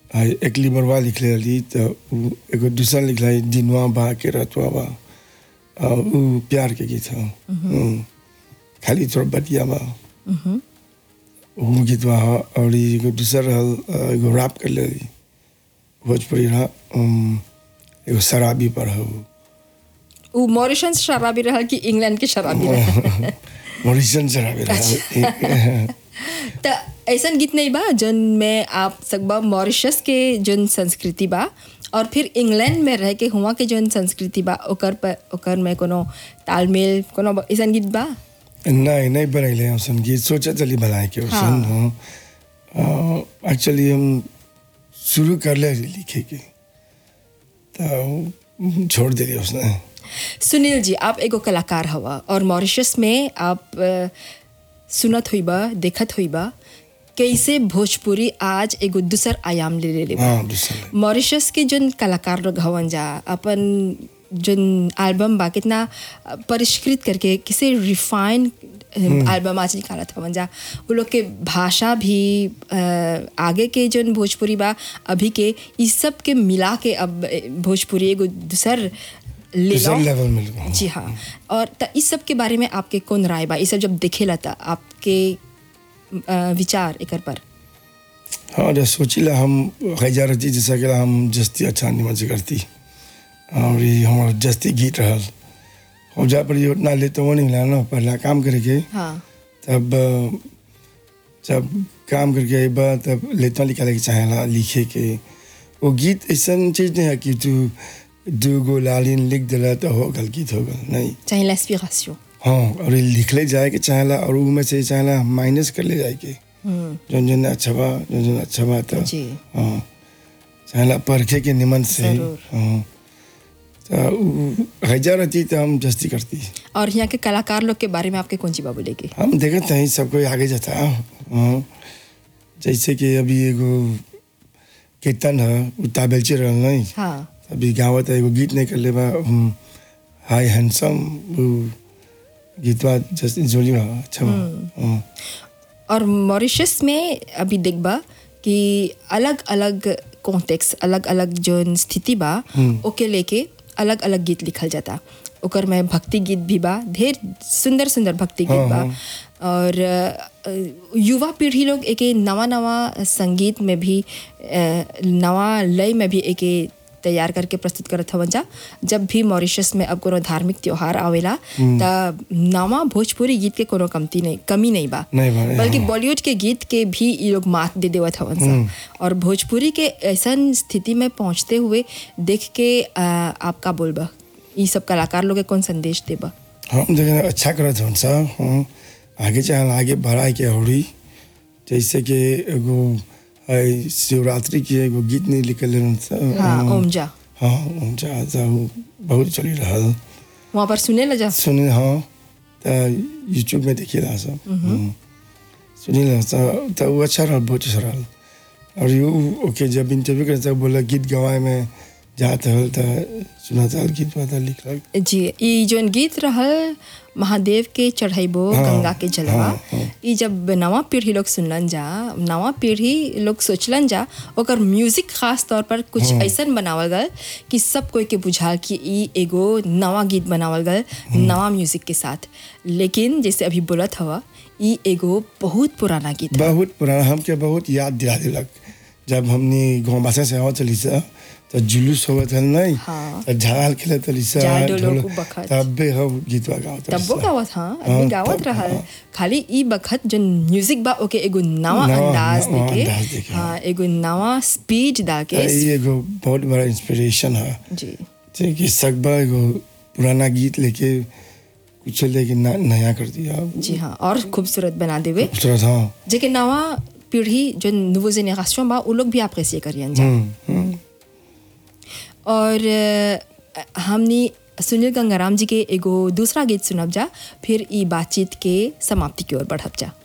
हाय एक लिबरवा लिखले रही तो उ एगो दूसरा लिखला है दिनवा बा के रतवा बा आ, उ प्यार के गीत है हम्म। खाली थोड़ा बतिया बा उ गीतवा है और ई एगो दूसरा रहल आ, एगो रैप कर ले रही भोजपुरी रहा उम, एगो शराबी पर है उ। उ मॉरिशस शराबी रहल कि इंग्लैंड के शराबी रहल मॉरिसन शराबी रहा त ऐसन गीत नहीं बा जौन में आप सकबा मॉरिशस के जौन संस्कृति बा और फिर इंग्लैंड में रह के हुआ के जौन संस्कृति बा ओकर पर ओकर में कोनो तालमेल कोनो ब- ऐसन गीत बा नहीं नहीं बनैले हम संगीत सोचा चली बनाए के हाँ। सन एक्चुअली हम शुरू कर ले रही लिखे के तो छोड़ दे रही उसने सुनील जी आप एगो कलाकार हवा और मॉरिशस में आप अ, सुनत हुईबा देखत हुईबा कैसे भोजपुरी आज एगो दूसर आयाम ले ले बा हाँ दूसरा मॉरिशस के जोन कलाकार लोग हवन जा अपन जोन एल्बम बा कितना अ, परिष्कृत करके किसे रिफाइन एल्बम आज निकालत हवन जा वो लोग के भाषा भी अ, आगे के जोन भोजपुरी बा अभी के इस सब के मिला के अब अ, भोजपुरी एगो दूसर ले दूसरा लो लेवल मिल गया जी हाँ और त इस सब के बारे में आपके कौन राय बा ये सब जब देखेला था आपके अ, विचार एकर पर हाँ जब सोचिला हम हजार रहती जैसा कि हम जस्ती अच्छा निमन से करती और ये हमारा जस्ती गीत रहल और जा पर ये उतना लेते वो नहीं मिला ना पहला काम करे के हाँ तब अ, जब काम करके आई बा तब लेता निकाले के चाहेला लिखे के वो गीत ऐसा चीज नहीं है कि तू दू गो लालिन लिख दिला तो हो गल गीत हो गल नहीं चाहे l'inspiration हाँ और ये लिखले जाए के चाहेला और वो में से चाहेला माइनस कर ले जाए के जौन जौन अच्छा बा जौन जौन अच्छा बा तो जी। हाँ चाहेला परखे के निमन से जरूर। हाँ तो उ हजार रहती तो हम जस्ती करती और यहाँ के कलाकार लोग के बारे में आपके कौन सी बाबू लेके हम देखते हैं सब कोई आगे जाता है हाँ। जैसे कि अभी एगो कीर्तन है उ ताबेलची रहल नहीं हाँ अभी गावत है एगो गीत नहीं कर ले बा हम, हाय हैंडसम वो गीतवा जैसे जोली बा अच्छा बा हाँ। और मॉरिशस में अभी देखबा कि अलग अलग कॉन्टेक्स्ट अलग अलग जो स्थिति बा ओके लेके अलग अलग गीत लिखल जाता ओकर में भक्ति गीत भी बा ढेर सुंदर सुंदर भक्ति गीत हाँ, बा और अ, युवा पीढ़ी लोग एक नवा नवा संगीत में भी अ, नवा लय में भी एक तैयार करके प्रस्तुत करत हवन जा जब भी मॉरिशस में अब कोनो धार्मिक त्योहार आवेला त नवा भोजपुरी गीत के कोनो कमती नहीं कमी नहीं बा नहीं बा, बल्कि हाँ। बॉलीवुड के गीत के भी ये लोग मात दे देवत हवन सा और भोजपुरी के ऐसन स्थिति में पहुंचते हुए देख के आ, आप का बोलबा ये सब कलाकार लोग के कौन संदेश देबा हम देखें अच्छा करत हन सा हाँ आगे चाहे आगे बढ़ाए के होड़ी जैसे कि एगो है शिवरात्रि के एगो गीत नहीं लिखल रहन सा हाँ ओमजा हाँ ऊंचा सा वो बहुत चली रहल वहाँ पर सुने ला जा सुने हाँ तो यूट्यूब में देखिए रहा सब हम्म। सुनी रहा सब तो वो अच्छा रहा बहुत अच्छा रहा और यू ओके जब इंटरव्यू करते सब बोला गीत गवाए में जात हल तो सुना था गीत पता लिख रहा जी ई जोन गीत रहल महादेव के चढ़ाइबो हाँ, गंगा के जलवा हाँ, हाँ। ई जब नवा पीढ़ी लोग सुनलन जा नवा पीढ़ी लोग सोचलन जा ओकर म्यूजिक खास तौर पर कुछ ऐसन बनावल गल कि सब कोई के बुझाल कि ई एगो नवा गीत बनावल गल नवा म्यूजिक के साथ लेकिन जैसे अभी बोलत हवा ई एगो बहुत पुराना गीत है बहुत पुराना हमके बहुत याद दिला दिलक जब हमने गाँव बासा से आवत चली सा तो जुलूस होवत हल नहीं हाँ। तो झाल खेलत चली सा जाय डोलो ढोलक- को बखत। तब भी हम गीतवा गावत तब्बो गावत हाँ अभी हाँ, गावत तब- रहल हाँ। खाली ई बखत जो म्यूजिक बा ओके एगो नवा नवा- अंदाज नवा देके अंदाज देके, हाँ एगो नवा स्पीड दाके ये एगो बहुत बड़ा इंस्पिरेशन है जी जे कि सकबा एगो पुराना गीत लेके कुछ लेके न- नया कर दिया जी हाँ और खूबसूरत बना देवे खूबसूरत हाँ जेके नवा पीढ़ी जो नवो जेनेरेशन बा उ लोग भी अप्रेसिए करियन जा हम्म, हम्म। और अ, हमनी सुनील गंगाराम जी के एगो दूसरा गीत सुनब जा फिर ई बातचीत के समाप्ति की ओर बढ़ब जा